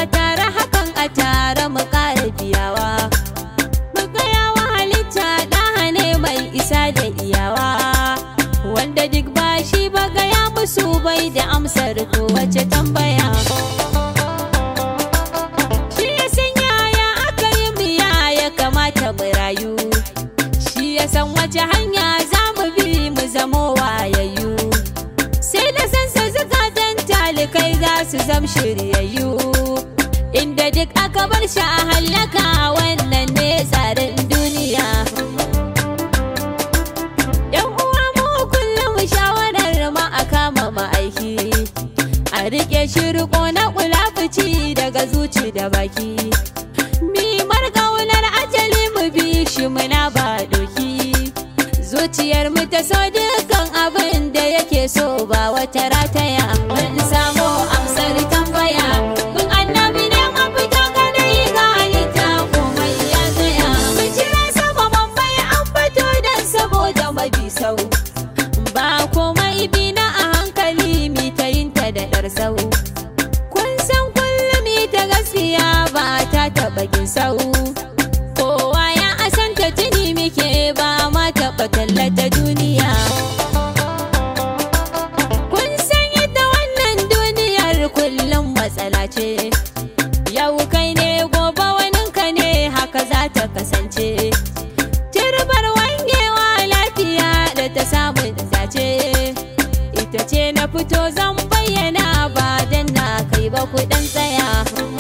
tare hakan a tare mu ƙara biyawa mu gaya wa halitta ɗaha ne mai isa da iyawa wanda duk ba shi ba gaya musu bai da amsar ko wace tambaya shi ya san yaya aka yi mu ya kamata mu rayu shi ya san wace hanya za mu bi mu zamo wayayyu sai da san sa zukatan talikai za su zam shiryayyu inda duk aka bar shi a hallaka wannan ne tsarin duniya yan uwa mu kullum shawarar ma a kama ma'aiki a rike shi riko na kulafuci daga zuci da baki mimar ƙaunar ajali mu bi shi muna ba doki zuciyar mu ta so dukkan abin da yake so ba wata rataya mun samu amsar tambaya kun annabi ne mafita kada yi ga halitta komai ya tsaya mu jira sama bambai an fito dan saboda mabi sau ba komai bi na a hankali mi ta yin ta da ɗar sau kun san kullum ita gaskiya ba ta taɓa gin sau kowa ya asanta tuni muke ba ma taɓa tallata duniya kun san yadda wannan duniyar kullum matsala ce yau kai ne gobe waninka ne haka za ta kasance turbar wangewa lafiya da ta samun dace ita ce na fito zan bayyana ba dan na kai ba kudan tsaya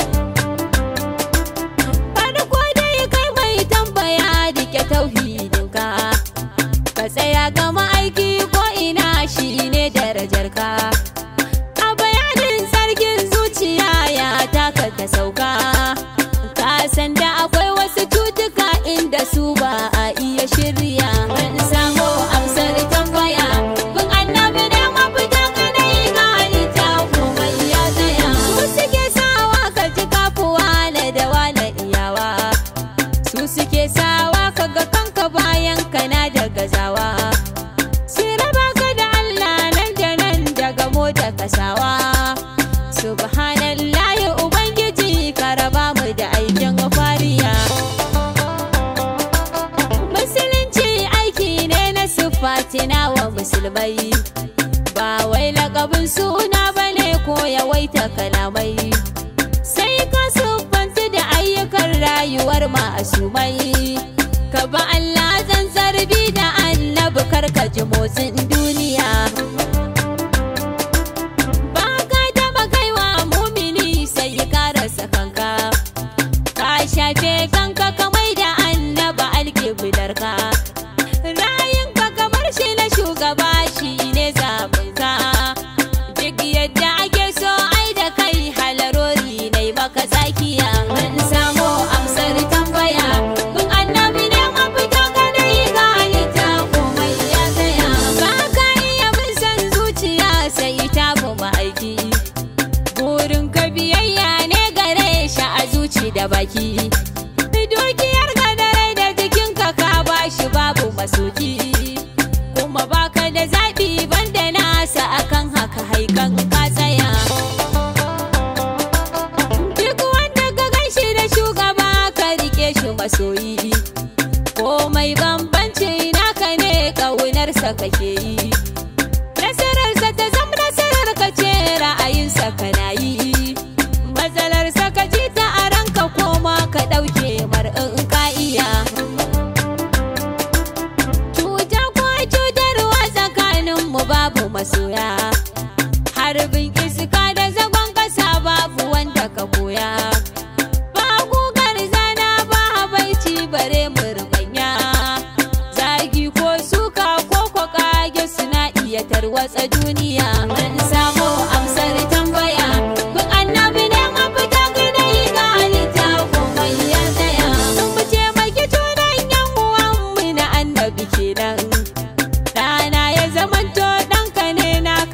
farko dai kai mai tambaya dike tauhidinka ka tsaya ga ma'aiki ko ina shine darajarka a bayanin sarkin zuciya ya taka ta sauka ka san da akwai wasu cutuka inda su ba a iya shirya mun samu amsar tambaya kun annabi ne mafita kana yi ga halitta komai ya tsaya su suke sawa ka ji kafuwa na da wala iyawa su suke sawa ka ga kanka bayan kana da gazawa su raba ka da Allah nan da nan daga mota kasawa subhanallahi ubangiji ka raba mu da aikin fariya musulunci aiki ne na siffatina wa musulmai ba wai lakabin suna bane ko yawaita kalamai sai ka siffanci da ayyukan rayuwar masumai ka ba Allah zan zarbi da annabi karka ji motsin duniya ba ka taba kaiwa mumini sai ka rasa kanka ka shafe kanka kamai da annaba alkiblarka rayunka kamar shi na shugaba shi ne zaɓinka duk yadda ake so ai da kai halarori ne maka zakiya mun samu amsar tambaya kun annabi ne mafita kada yi ga halitta komai ya tsaya ba ka iya bin san zuciya sai ta bu aiki burin ka biyayya ne gare shi a zuci da baki dukiyar ka da rai da jikinka ka bashi babu masoki kuma baka da zaɓi banda nasa akan haka haikan ka tsaya duk wanda ka ganshi da shugaba ka rike shi masoyi komai bambanci naka ne ƙaunarsa kake yi nasararsa ta zama nasarar ka ce ra'ayinsa kana yi matsalarsa ka ji ta a ranka koma ka ɗauke mar'in ka iya cuta ko cutarwa tsakaninmu babu masoya harbin iska da zagon ƙasa babu wanda ka koya ba gugar zana ba habaici bare murmanya zagi ko suka ko ko kage suna iya tarwatsa duniya mun samu amsar tambaya kun annabi ne mafita gida yi ga halitta komai ya tsaya mu taimaki tunan yan uwanmu na annabi kenan ɗana ya zamanto ɗanka ne na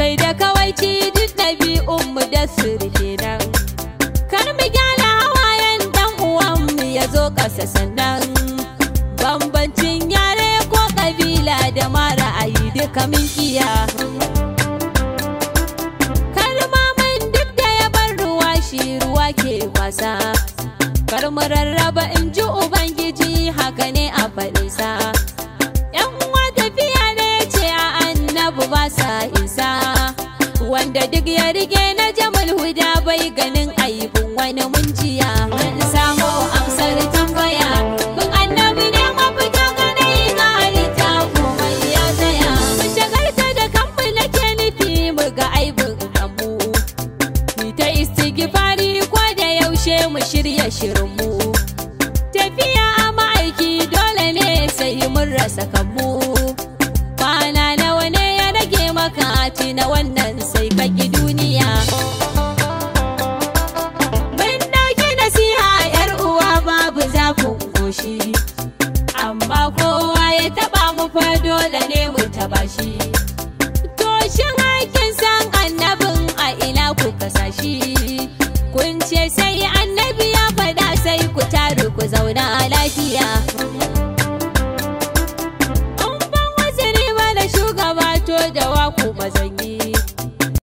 kai da kawaici duk ɗabi'un mu da surfe nan kar mu gyala hawayen dan uwan mu ya zo ƙasa sannan bambancin yare ko ƙabila da ma ra'ayi duka min kiya kalmamin duk da ya bar ruwa shi ruwa ke kwasa kar mu rarraba in ji ubangiji haka ne a faɗinsa yan uwa tafiya ne ce a annabu ba sa isa wanda duk ya rige na jamal huda bai ganin aibin wani munjiya mun samu amsar tambaya kun annabi ne mafita ganai ga halitta komai ya tsaya mu shagalta da kanmu nake nufi mu ga aibin kanmu mu ta istighfari ko da yaushe mu shirya shirinmu tafiya a ma'aiki dole ne sai mun rasa kanmu kwana nawa ne ya rage maka na wannan sai ka ki